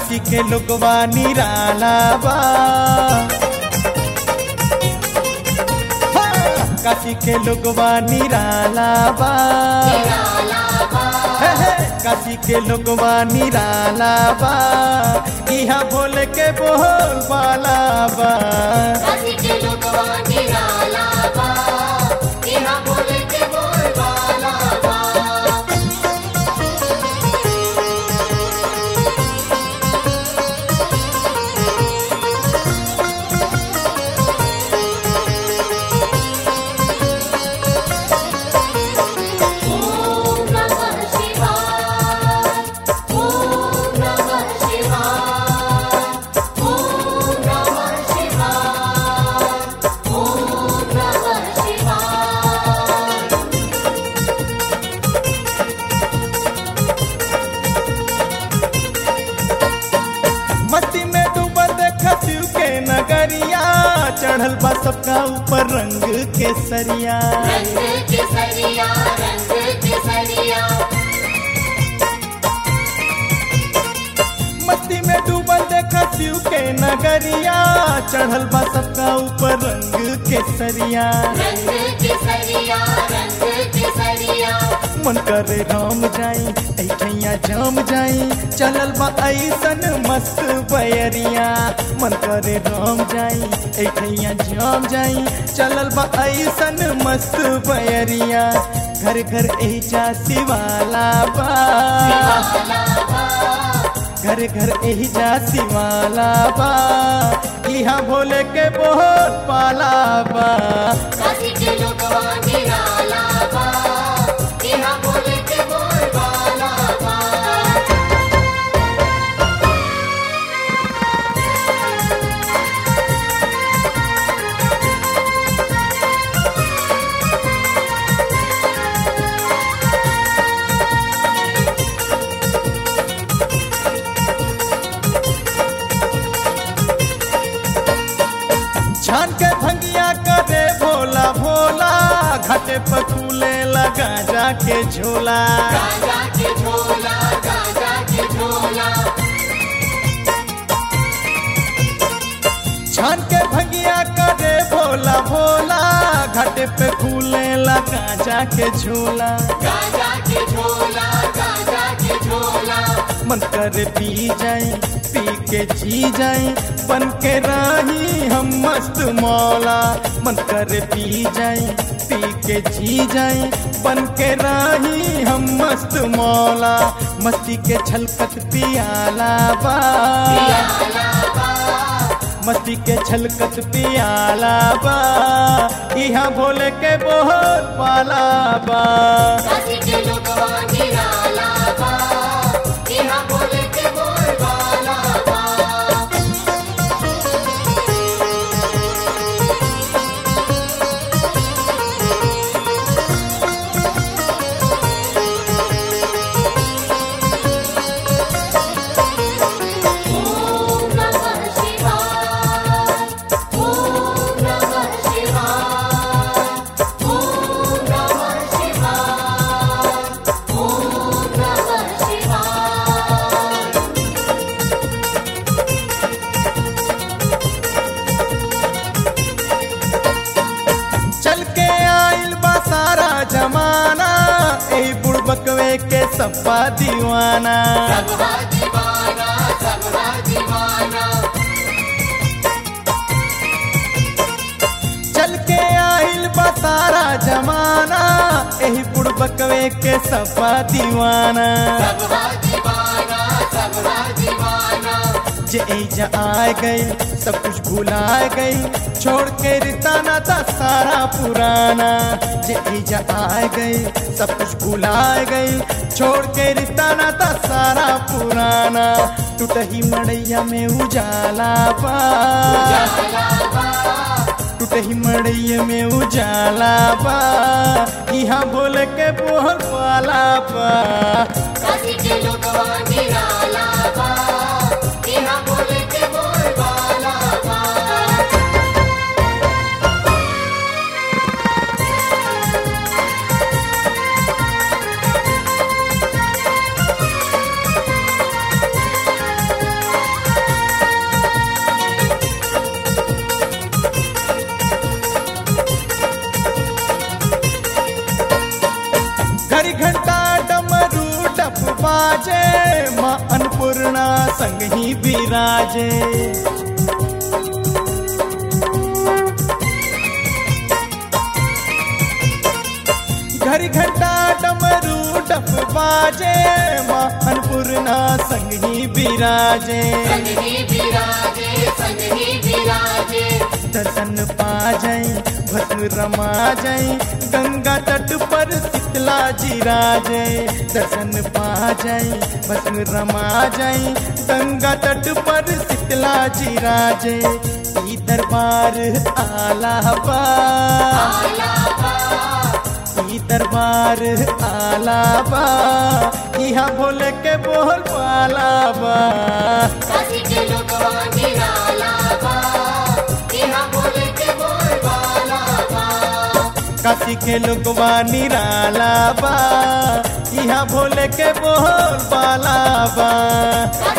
काशी के लोगवा निराला बा हाँ, काशी के लोगवा निराला बा हे, हे, काशी के लोगवा निराला बा इहा भोले के बोल बाला बा काशी के लोगवा निराला बा इहा बोले के बोल बाला बा ओम नमः शिवाय ओम नमः शिवाय ओम नमः शिवाय ओम नमः शिवाय मस्ती में डूबल देखा शिव के नगरिया चढ़ल बा सबका ऊपर रंग के सरिया रंग केसरिया रंग केसरिया मस्ती में डूबल देखा शिव के नगरिया चढ़ल बा सबका ऊपर रंग के सरिया रंग केसरिया रंग केसरिया मन करे राम जाई ऐठैया जाम जाई चलल बा ऐसन मस्त बयरिया मन करे राम जाई ऐठैया जाम जाई चलल बा ऐसन मस्त बयरिया घर घर ऐजा शिवाला बा घर घर ऐजा शिवाला बा इहा भोले के बहुत पाला बा काशी के लोगवा निराला बा इहा बोले के बोल बाला बा छान के भंगिया करे भोला भोला घाटे पर कूले लगा जाके झोला गाजा के झोला गाजा के झोला छान के भंगिया करे भोला भोला घाटे पे कूले लगा जाके झोला गाजा के झोला गाजा के झोला मन करे पी जाए पी के जी जाए बन के राही हम मस्त मौला मन करे पी जाए पी के जी जाए बन के राही हम मस्त मौला मस्ती के छलकत पियाला बा मस्ती के छलकत पियाला बा इहा भोले के बहुत पाला बा काशी के लोगवा निराला बा इहा बोले के बोल बाला बा ओम नमः शिवाय ओम नमः शिवाय ओम नमः शिवाय ओम नमः शिवाय चल के आइल बा सारा जमाना ए बुड़बकवे के सपा दीवाना सबका दीवाना सबका दीवाना चल के आइल बा सारा जमाना एही बुड़बकवे के सपा दीवाना सबका दीवाना सबका दीवाना जे एजा आ गई सब कुछ भुला गई छोड़ के रिताना था सारा पुराना जे एजा आ गई सब कुछ भुला गई छोड़ के रिताना था सारा पुराना टूटही मड़ैया में उजाला पा टूटही मड़ैया में उजाला पा यहाँ बोले के बोल पाला पा काशी के लोगवा निराला बा इहा बोले के बोल बाला बा घड़ी घंटा डमरू डप बाजे माँ अन्नपूर्णा संग ही विराजे घड़ी घंटा डमरू डप बाजे माँ अन्नपूर्णा संग ही विराजे संग ही विराजे संग ही विराजे दर्शन पा जाई भस्म रमा जाई गंगा तट पर शीतला जी राजे दर्शन पा जाई भस्म रमा जाई गंगा तट पर शीतला जी राजे ई दरबार आलाबा आलापा ई दरबार आलाबा यहाँ भोले के बोल पालाबा काशी के लोगवा निराला बा यहाँ बोले के बोल बाला बा काशी के लोगवा निराला बा यहाँ भोले के बोल बाला बा काशी